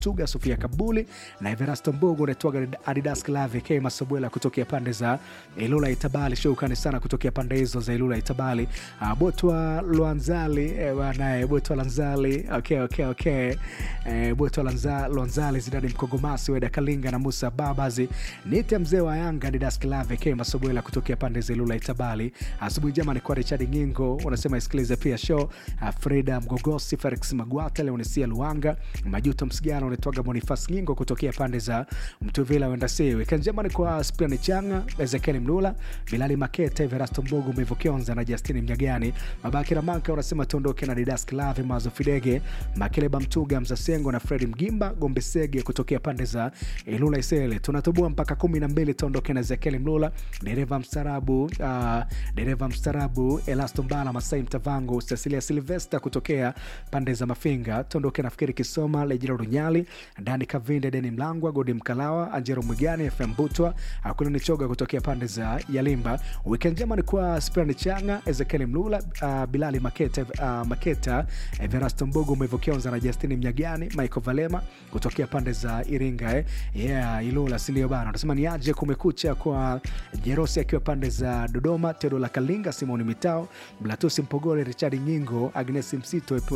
Tuga, Sofia Kabuli na Everasto Mbogo, unaitwaga Adidas Clave K Masobwela kutokea pande za Ilula Itabali. Shukrani sana kutokea pande hizo za Ilula Itabali. Uh, Botwa Lwanzali eh, bwana Botwa Lanzali, okay, okay, okay. Eh, Botwa Lanza, Lwanzali Zidani Mkongomasi Weda Kalinga na Musa Babazi nite mzee wa Yanga Adidas Clave K Masobwela kutokea pande za Ilula Itabali. Asubuhi njema ni kwa Richard Ngingo, unasema isikilize pia show uh, Freda Mgogosi, Felix Magwata, Leonesia Luanga, Majuto Msigano, unatwaga Bonifas Ngingo kutokea pande za Mtuvila wenda si weekend njema ni kwa Spiani Changa, Ezekiel Mlula, Bilali Makete, Verasto Mbogo, Mevo Kionza na Justini Mnyagani. Mabaki na Manka unasema tuondoke na Didas Klave, Mazo Fidege, Makeleba Mtuga, Mzasengo na Fredi Mgimba, Gombe Sege kutokea pande za Ilula Isele. Tunatoboa mpaka kumi na mbili, tuondoke na Ezekiel Mlula, dereva mstarabu, uh, dereva mstarabu Elasto Mbala, Masai Mtavango, Cecilia Silvesta kutokea pande za Mafinga, tuondoke nafikiri Kisoma, Lejira Runyali, Dani Kavinde, Deni Mlangwa, Godi Mkalawa, Anjero Mwigani, FM Butwa, Akuna Nichoga kutokea pande za Yalimba. Weekend njema ni kwa Spiran Changa, Ezekiel Mlula, uh, Bilali Maketa, uh, Maketa, Everasto Mbogo, Mwevo Kionza na Justini Mnyagani, Michael Valema kutokea pande za Iringa eh. Yeah, Ilula sindio bana. Unasema ni aje kumekucha kwa Jerosi akiwa pande za Dodoma, Tedo la Kalinga, Simoni Mitao, Blatusi Mpogole, Richard Nyingo, Agnes Msito, uh,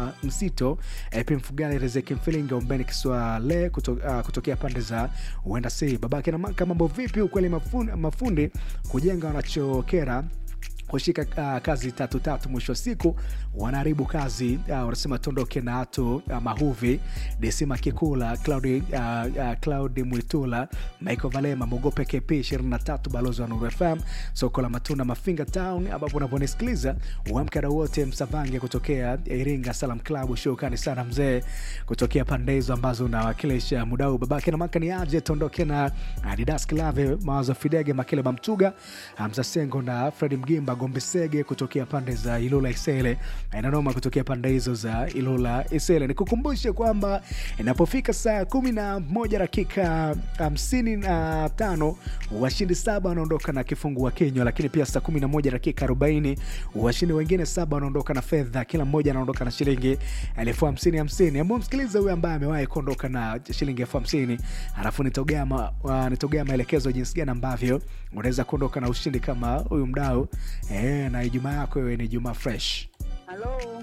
Msito, Epi Mfugani, Rezeki Mfilinga, Umbeni Kiswale kuto, uh, kutokea pande za uenda si babake na maka. Mambo vipi? Ukweli mafundi, mafundi kujenga wanachokera kushika uh, kazi tatu tatu, mwisho wa siku wanaharibu kazi. Uh, wanasema tuondoke na hatu uh, Mahuvi, Desima Kikula, Claudi, uh, uh, Claudi Mwitula, Michael Valema, Mogope KP 23, balozi wa Nuru FM, soko la matunda Mafinga Town, ambapo unavyonisikiliza uamkada wote Msavange kutokea Iringa Salam Club. Shukrani sana mzee kutokea pande hizo ambazo unawakilisha muda huu. Babake na maka ni aje, tuondoke na Adidas Klave, Mawazo Fidege, Makele Bamtuga, Hamza Sengo na Fredi Mgimba Gombe Sege kutokea pande za Ilula Isele, inanoma kutokea pande hizo za Ilula Isele. Nikukumbushe kwamba inapofika saa kumi na moja dakika hamsini na tano washindi saba wanaondoka na kifungua kinywa, lakini pia saa kumi na moja dakika arobaini washindi wengine saba wanaondoka na fedha, kila mmoja anaondoka na shilingi elfu hamsini hamsini. Ambao msikiliza huyu ambaye amewahi kuondoka na shilingi elfu hamsini alafu nitogea ma, uh, nitogea maelekezo jinsi gani ambavyo unaweza kuondoka na ushindi kama huyu mdau eh, na Ijumaa yako iwe ni Ijumaa fresh. Halo,